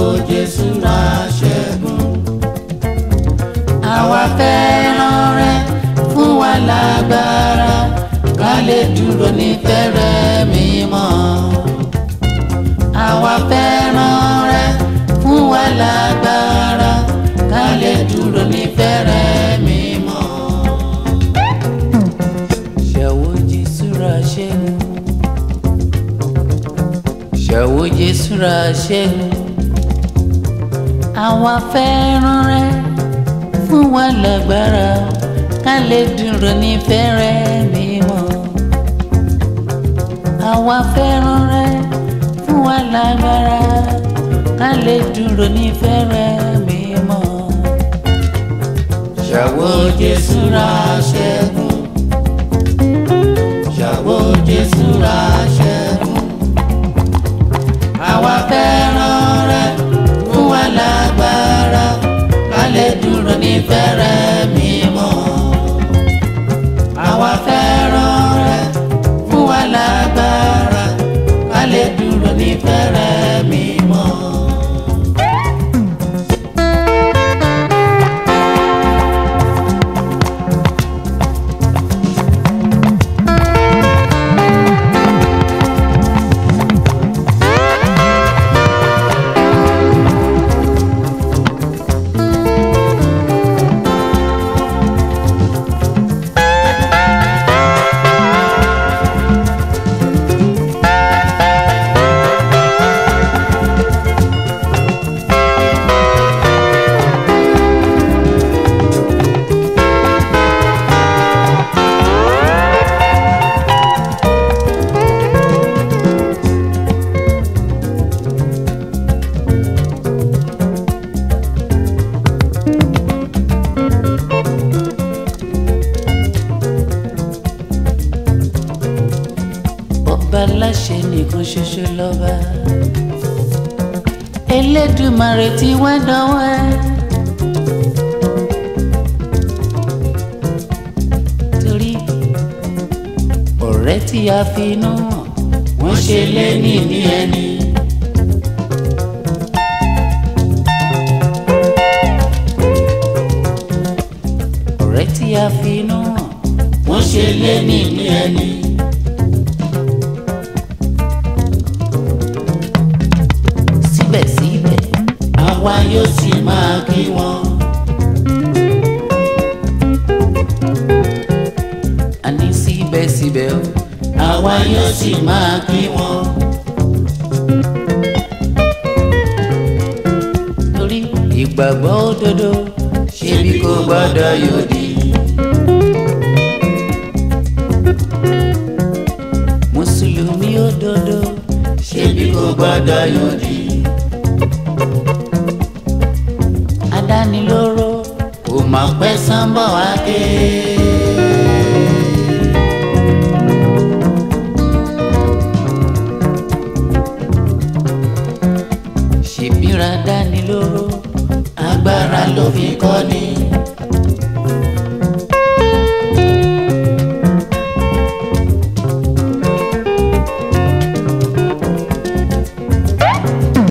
Jésù ra ṣẹ́gun. Àwa fẹ́ràn rẹ fún wa lágbára ká lè dúró ní fẹ́rẹ̀ mímọ́. Àwa fẹ́ràn rẹ fún wa lágbára ká lè dúró ní fẹ́rẹ̀ mímọ́. Ṣẹ̀wó Jésù ra ṣẹ́gun. Ṣẹ̀wó Jésù ra ṣẹ́gun. Àwa fẹ́ràn rẹ fún wa lágbára ká lè dúró ní fẹ́rẹ̀ mímọ́. Àwa fẹ́ràn rẹ fún wa lágbára ká lè dúró ní fẹ́rẹ̀ mímọ́. Ṣàwó Jésù ra ṣẹ́gun. Ṣàwó Jésù ra ṣẹ́gun. Àwa fẹ́ràn rẹ fún wa lágbára ká lè dúró ní fẹ́rẹ̀ mímọ́. Àwa fẹ́ràn rẹ fún wa lágbára ká lè dúró ní fẹ́rẹ̀ mímọ́. ọba aláṣẹ nìkan ṣoṣo lọ́ba Elédùmarè tí wá dánwọ́ ẹ. torí ọ̀rẹ́ tí a fi inú hàn wọ́n ṣe lẹ́ni ní ẹni. ọ̀rẹ́ tí a fi inú hàn wọ́n ṣe lẹ́ni ní ẹni. síbẹ̀síbẹ̀ àwa yóò sì máa kí wọn. àní síbẹ̀síbẹ̀ o àwa yóò sì máa kí wọn. torí ìgbàgbọ́ òdodo ṣebí kò gbọ́dọ̀ yòdì. mùsùlùmí òdodo ṣebí kò gbọ́dọ̀ yòdì. adánilóró kò mọ̀ pẹ́ sánbọ̀ wá ké. ṣèbíra dánilóró agbára ló fi kọ́ ni.